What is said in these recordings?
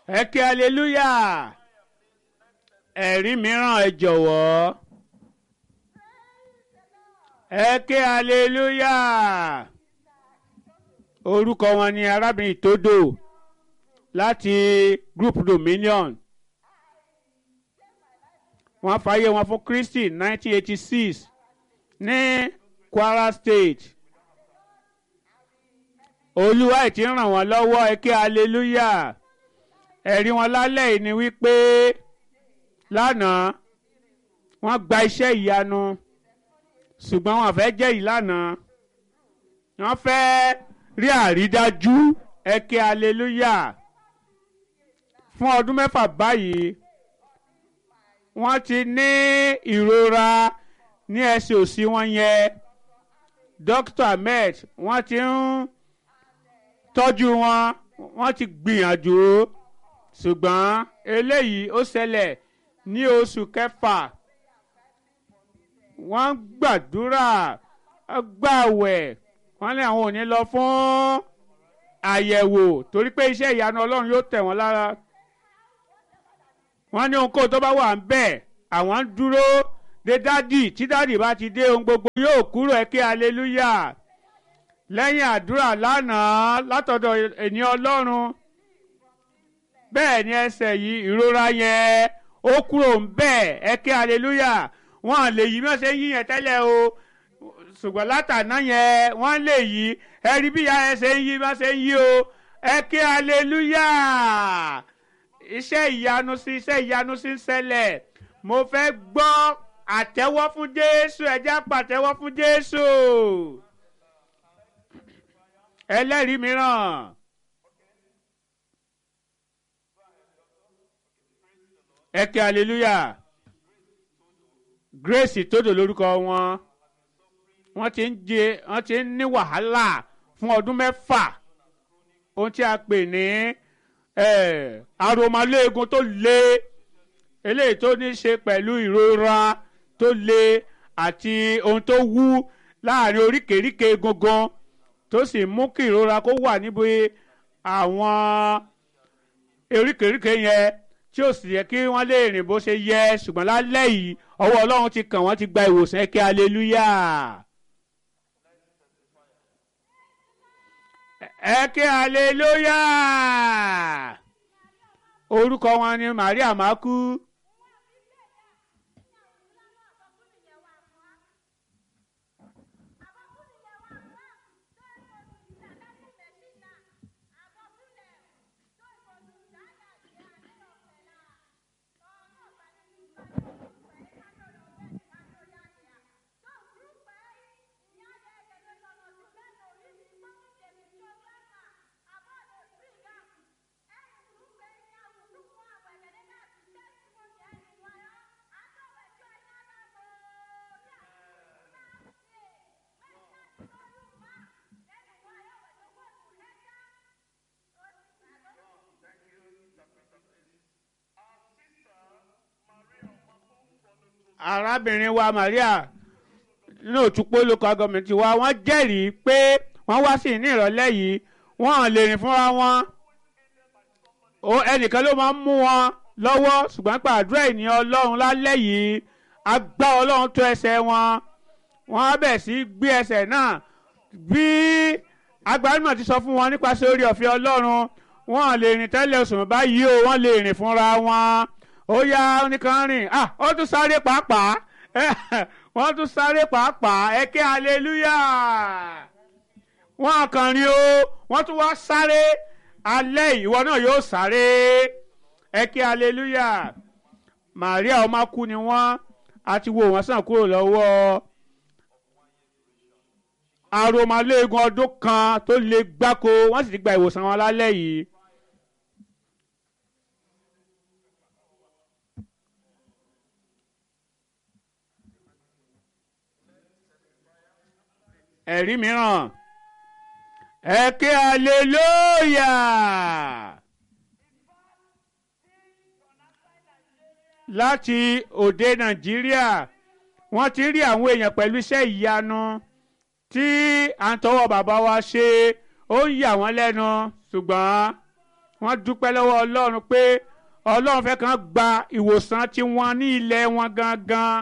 ẹ kí aleluya ẹ̀rí mìíràn ẹ jọ̀wọ́ ẹ kí aleluya orúkọ wọn ni arábìnrin tódò láti group dominion wọ́n fàyè wọn fún Kristi 1986 ní Kwara State olúwa ẹ̀ ti ń ràn wọ́n lọ́wọ́ ẹ kí aleluya ẹ̀rí wọn lálẹ́ yìí ni wípé lánàá wọ́n gba iṣẹ́ ìyanu ṣùgbọ́n wọn fẹ́ jẹ́ ìlànà wọ́n fẹ́ rí àrídájú ẹ kí aleluya fún ọdún mẹ́fà báyìí wọ́n ti ní ìrora ní ẹsẹ̀ òsì wọn yẹn Dr. Ahmed wọ́n ti ń tọ́jú wọn wọ́n ti gbìyànjú ṣùgbọ́n eléyìí ó ṣẹlẹ̀ ní oṣù kẹfà wọ́n gbàdúrà gbàwẹ̀ wọ́n ní àwọn ò ní lọ fún àyẹ̀wò torí pé iṣẹ́ ìyanu Ọlọ́run yóò tẹ̀ wọ́n lára wọ́n ní ohunkóhun tó bá wà ń bẹ̀ àwọn ń dúró de dádì tí dádì bá ti dé ohun gbogbo yóò kúrò ẹ kí aleluya lẹ́yìn àdúrà lánàá látọ̀dọ̀ ènìyàn Ọlọ́run bẹ́ẹ̀ ni ẹsẹ̀ yìí ìrora yẹn ó kúrò ń bẹ́ẹ̀ ẹ kí aleluya wọ́n lè yí mọ́ṣẹ́ yí yẹn tẹ́lẹ̀ o ṣùgbọ́n látàná yẹn wọ́n lè yí ẹ rí bí ìyá ẹsẹ̀ yí mọ́ṣẹ́ yí o ẹ kí aleluya iṣẹ́ ìyanu sí iṣẹ́ ìyanu sí ń ṣẹlẹ̀ mo fẹ́ gbọ́ àtẹ́wọ́ fún Jésù ẹ jẹ́ pàtẹ́wọ́ fún Jésù ẹlẹ́rìí mìíràn. ẹ kí hallelujah Grace Tódò lórúkọ wọn wọ́n ti ń jẹ wọ́n ti ń ní wàhálà fún ọdún mẹ́fà ohun tí a pè ní aromaléegun tó le eléyìí tó ní ṣe pẹ̀lú ìrora tó le àti ohun tó wú láàrin oríkèéríkèé egungun tó sì mú kí ìrora kó wà níbi àwọn oríkèéríkèé yẹn tí ó sì yẹ kí wọ́n lè rìn bó ṣe yẹ ṣùgbọ́n lálẹ́ yìí ọwọ́ Ọlọ́run ti kàn wọ́n ti gba ìwòsàn ẹ kí aleluya. ẹ kí aleluya. orúkọ wọn ni Maria Maku. arábìnrin wa Maria ní òtúpó local government wa wọ́n jẹ́rìí pé wọ́n wá sí ní ìrọ̀lẹ́ yìí wọ́n lè rìn fúnra wọn ẹnìkan ló máa ń mú wọn lọ́wọ́ ṣùgbọ́n pàdúrà ènìyàn Ọlọ́run lálẹ́ yìí agbá Ọlọ́run tó ẹsẹ̀ wọn wọ́n á bẹ̀ sí gbé ẹsẹ̀ náà bí agbárímọ̀ ti sọ fún wọn nípasẹ̀ orí ọ̀fẹ́ Ọlọ́run wọ́n lè rìn tẹ́lẹ̀ oṣù báyìí o wọ́n lè rìn fúnra wọn ó yá oníkan rìn ah ó tún sáré pàápàá wọ́n tún sáré pàápàá ẹ ké hallelujah wọ́n kàn rìn o wọ́n tún wá sáré alẹ́ ìwọ náà yóò sáré ẹ ké hallelujah Maria ọmọ kú ni wọ́n àti wo wọ́n sàn kúrò lọ́wọ́ aromaléegun ọdún kan tó lè gbáko wọ́n sì ti gba ìwòsàn wọn lálẹ́ yìí. ẹ̀rí mìíràn ẹ ké aleluya láti òde nàìjíríà wọ́n ti rí àwọn èèyàn pẹ̀lú iṣẹ́ ìyanu tí à ń tọwọ́ bàbá wa ṣe ó ń yà wọ́n lẹ́nu ṣùgbọ́n wọ́n dúpẹ́ lọ́wọ́ ọlọ́run pé ọlọ́run fẹ́ kàn gba ìwòsàn tiwọn ní ilẹ̀ wọn gangan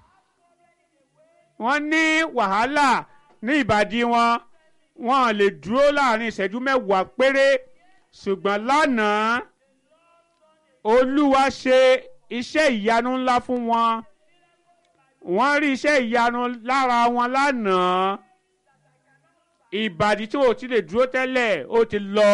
wọ́n ní wàhálà ní ìbàdí wọn wọn lè dúró láàrin ìṣẹ́jú mẹ́wàá péré ṣùgbọ́n lánàá olúwa ṣe iṣẹ́ ìyanu ńlá fún wọn wọ́n rí iṣẹ́ ìyanu lára wọn lánàá ìbàdí tí ò ti lè dúró tẹ́lẹ̀ ó ti lọ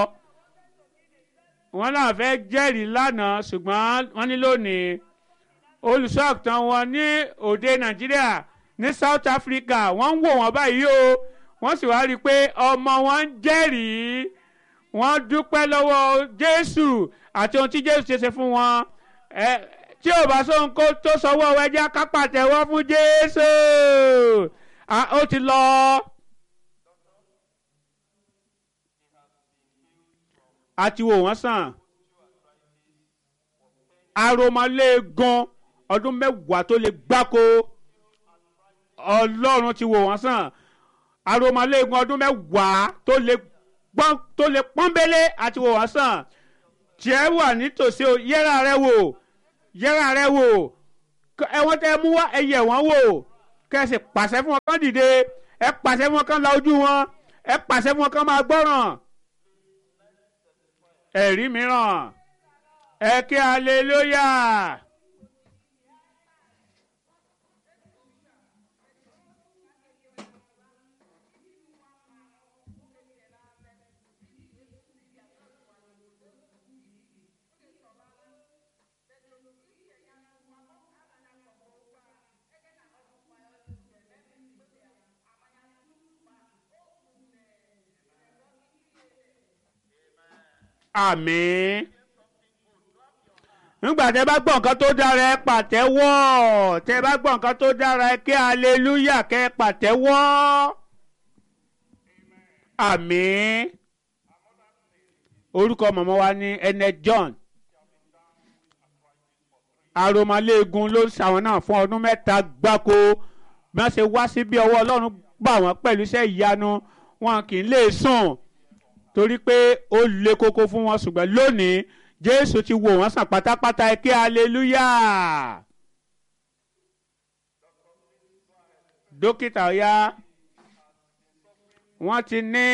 wọ́n náà fẹ́ jẹ́rìí lánàá ṣùgbọ́n wọ́n ní lónìí olùṣọ́ àgùntàn wọn ní òde nàìjíríà ní south africa wọ́n ń wò wọ́n báyìí o wọ́n sì wá rí i pé ọmọ wọn ń jẹ́rìí wọ́n dúpẹ́ lọ́wọ́ jésù àti ohun tí jésù ṣe ṣe fún wọn ẹ tí ò bá sóhun kó tó sọwọ́ ẹjẹ́ kápàtẹ́wọ́ fún jésù ó ti lọ. a ti wò wọ́n sàn aromaléegan ọdún mẹ́wàá tó lè gbáko ọlọ́run ti wò wọ́n sàn aromaléegan ọdún mẹ́wàá tó lè gbọ́n tó lè pọ́nbélé àti wò wọ́n sàn tiẹ̀ wà nítòsí o yẹ́ra rẹ wò yẹ́ra rẹ wò ẹ̀wọ̀n tẹ́ mú wá ẹ̀yẹ̀ wọ́n wò kẹ́sì pàṣẹ fún wọn kán dìde ẹ pàṣẹ fún wọn kán la ojú wọn ẹ pàṣẹ fún wọn kán máa gbọ́ràn ẹ̀rí mìíràn ẹ kí aleluya. àmín nígbà tẹ bá gbọ́ nǹkan tó dára ẹ pàtẹ́wọ́ tẹ bá gbọ́ nǹkan tó dára ẹ kí aleluya kẹ pàtẹ́wọ́ àmín orúkọ mọ̀mọ́ wa ní Ernest John aromaléegun ló ṣàwọn náà fún ọdún mẹ́ta gbáko bí wọ́n ṣe wá sí bí ọwọ́ Ọlọ́run gbà wọ́n pẹ̀lú iṣẹ́ ìyanu wọn kì í lè sùn torí pé ó le koko fún wọn ṣùgbọ́n lónìí jésù ti wò wọ́n sàn pátápátá ẹ kí aleluya. dókítà ọ̀yá wọ́n ti ní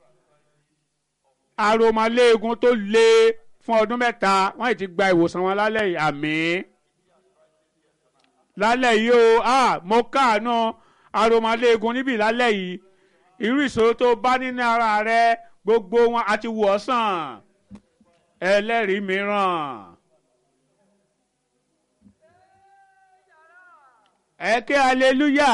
aromaléegun tó le fún ọdún mẹ́ta wọ́n ti gba ìwòsàn wọn lálẹ́ yìí àmín lálẹ́ yìí o ah mo káàánú aromaléegun níbí lálẹ́ yìí irú ìṣòro tó bá nínú ara rẹ gbogbo wọn àti wò ọ́ sàn ẹlẹ́rìí mìíràn. ẹ ké aleluya.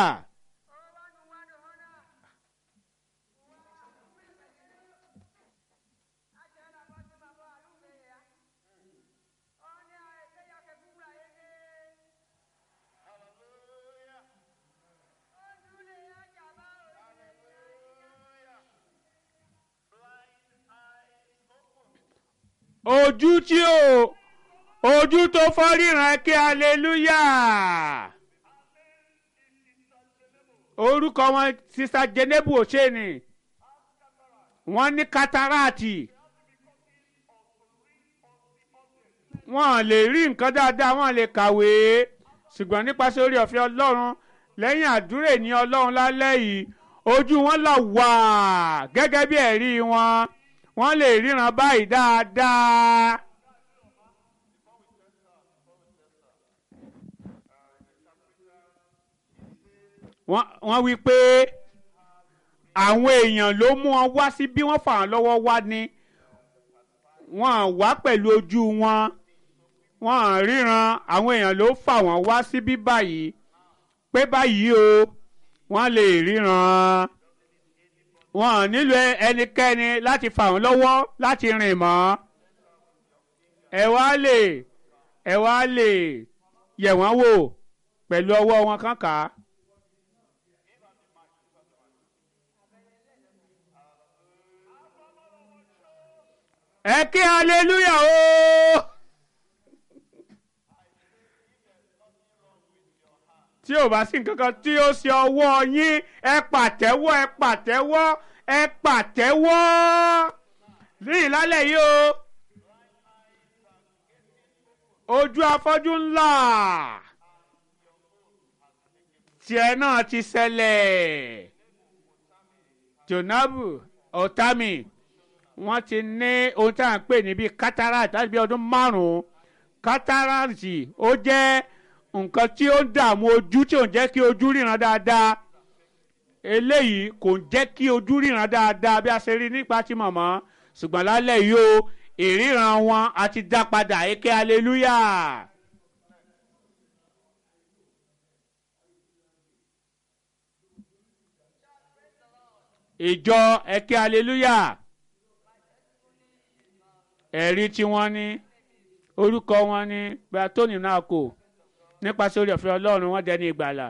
ojú tí o ojú tó fọ́ ríran kí aleluya orúkọ wọn sista Jenebu Ocheni wọ́n ní katarati wọ́n lè rí nǹkan dáadáa wọ́n lè kàwé ṣùgbọ́n nípasẹ̀ orí ọ̀fẹ́ Ọlọ́run lẹ́yìn àdúrà ní Ọlọ́run lálẹ́ yìí ojú wọn là wà gẹ́gẹ́ bí ẹ̀rí wọn wọ́n lè ríran báyìí dáadáa. wọ́n wí pé àwọn èèyàn ló mú wọn wá sí bí wọ́n fà wọ́n lọ́wọ́ wá ní wọ́n wá pẹ̀lú ojú wọn wọ́n ríran àwọn èèyàn ló fà wọ́n wá sí bí báyìí pé báyìí o wọ́n lè ríran wọn nílò ẹnikẹ́ni láti fà wọ́n lọ́wọ́ láti rìn mọ́ ẹ wá lè ẹ wá lè yẹ̀ wọ́n wò pẹ̀lú ọwọ́ wọn kànká. ẹ kí hallelujah o. tí ò bá sí nǹkan kan tí ó ṣe ọwọ́ yín ẹ pàtẹ́wọ́ ẹ pàtẹ́wọ́ ẹ pàtẹ́wọ́ ní ìlálẹ̀ yìí o ojú afọ́jú ńlá tiẹ̀ náà ti ṣẹlẹ̀ jonabu otami wọ́n ti ní ohun tí a ń pè ní bíi cataract láti bí ọdún márùn-ún cataract ó jẹ́ nǹkan tí ó ń dààmú ojú tí ò ń jẹ́ kí ojú ríran dáadáa eléyìí kò ń jẹ́ kí ojú ríran dáadáa bí a ṣe rí nípa ti mọ̀mọ́ ṣùgbọ́n lálẹ́ yìí o ìríran wọn a ti dá padà èké hallelujah. ìjọ ẹ̀kẹ́ hallelujah ẹ̀rí tí wọ́n ní orúkọ wọn ní gbatoni náà kò nípasẹ̀ orí ọ̀fẹ́ ọlọ́run wọ́n dẹni ìgbàlà.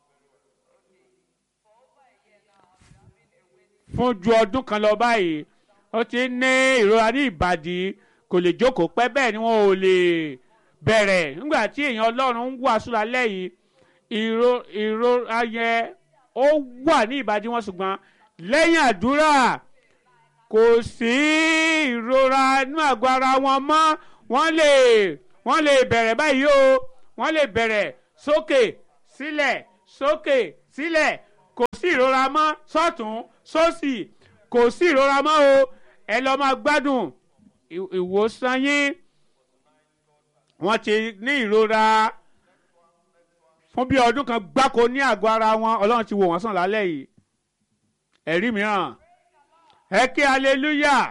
fún ju ọdún kan lọ báyìí ó ti ní ìrora ní ìbàdí kò lè jókòó pẹ́ bẹ́ẹ̀ ni wọn ò lè bẹ̀rẹ̀ nígbà tí èèyàn ọlọ́run ń wàásù lálẹ́ yìí ìrora yẹn ó wà ní ìbàdí wọn ṣùgbọ́n lẹ́yìn àdúrà kò sí ìrora inú àgọ́ ara wọn mọ́ wọ́n lè wọ́n lè bẹ̀rẹ̀ báyìí o wọ́n lè bẹ̀rẹ̀ sókè sílẹ̀ sókè sílẹ̀ kò sí ìrora mọ́ sọ́tún sósì kò sí ìrora mọ́ o ẹ lọ́ọ́ máa gbádùn ìwòsàn yín wọ́n ti ní ìrora fún bí ọdún kan gbáko ní àgọ́ ara wọn ọlọ́run ti wò wọ́n sàn lálẹ́ yìí ẹ̀rí mìíràn ẹ kí hallelujah.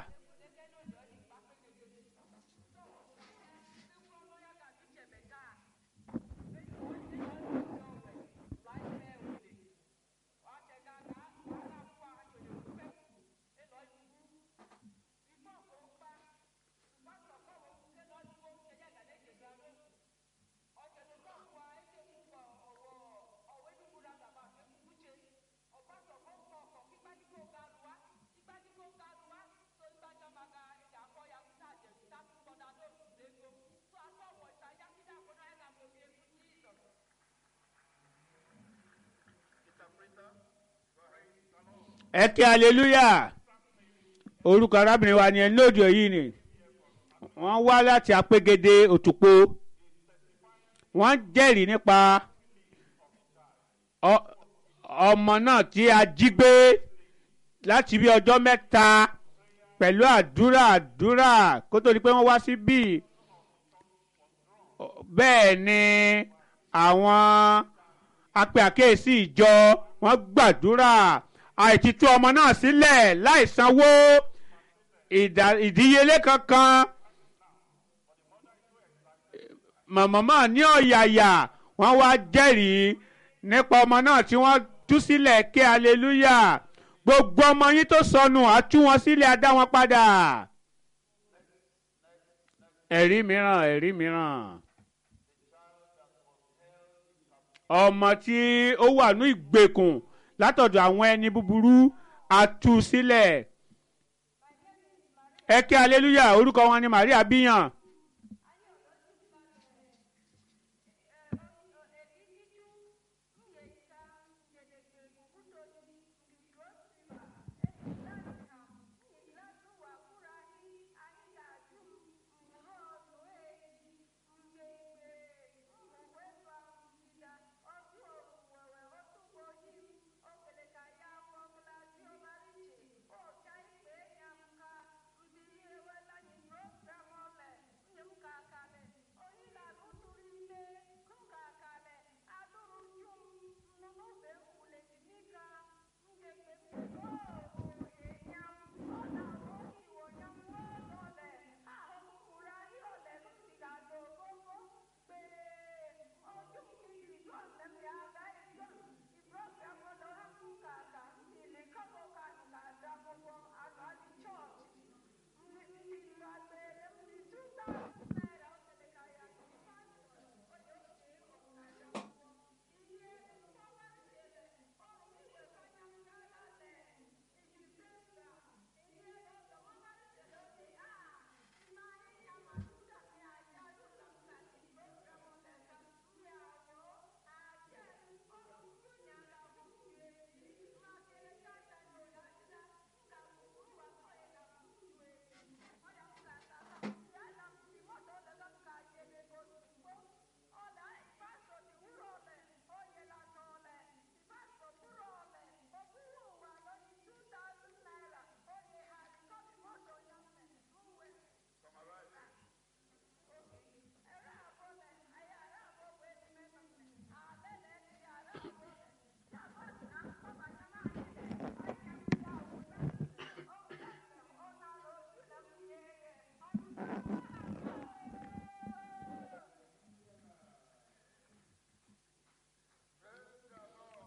ẹ kí hallelujah orúkọ arábìnrin wa ni ẹ lóòdù èyí ni wọ́n wá láti apégede òtùpó wọ́n jẹ́rìí nípa ọmọ náà tí a jí gbé láti bí ọjọ́ mẹ́ta pẹ̀lú àdúrà àdúrà kó tó di pé wọ́n wá síbí bẹ́ẹ̀ ni àwọn apẹ àkéèsí ìjọ wọ́n gbàdúrà àìtítú ọmọ náà sílẹ̀ láì sanwó ìdíyelé kankan màmá ní ọ̀yàyà wọ́n wá jẹ́rìí nípa ọmọ náà tí wọ́n tú sílẹ̀ ké aleluya gbogbo ọmọ yín tó sọnù á tú wọn sílẹ̀ á dá wọn padà ẹ̀rí mìíràn ẹ̀rí mìíràn ọmọ tí ó wà ní ìgbèkùn látọ̀dọ̀ àwọn ẹni búburú àtú sílẹ̀ ẹ kí aleluya orúkọ wọn ni Maria bíyàn.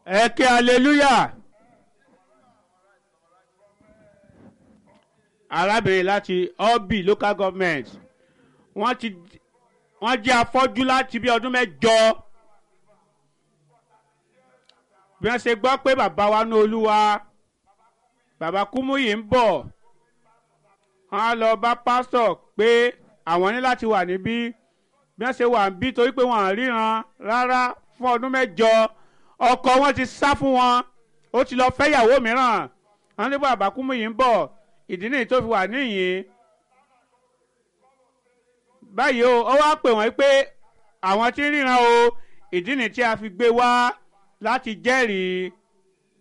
ẹ ké hallelujah. arábìnrin láti obi local government wọ́n ti wọ́n jẹ́ afọ́jú láti bí ọdún mẹ́jọ bí wọ́n ṣe gbọ́ pé bàbá wa ní olúwa bàbá kúmúyì ń bọ̀ wọ́n á lọ bá pásítọ̀ pé àwọn ní láti wà níbí bí wọ́n ṣe wà níbí torí pé wọ́n à ríran rárá fún ọdún mẹ́jọ ọkọ wọn ti sá fún wọn ó ti lọ fẹ́yàwó mìíràn wọ́n ní bàbá kúmúyì ń bọ̀ ìdí nìyí tó fi wà níyìn báyìí o ó wá pè wọ́n pé àwọn tí ń ríran o ìdí nìyí tí a fi gbé wá láti jẹ́rìí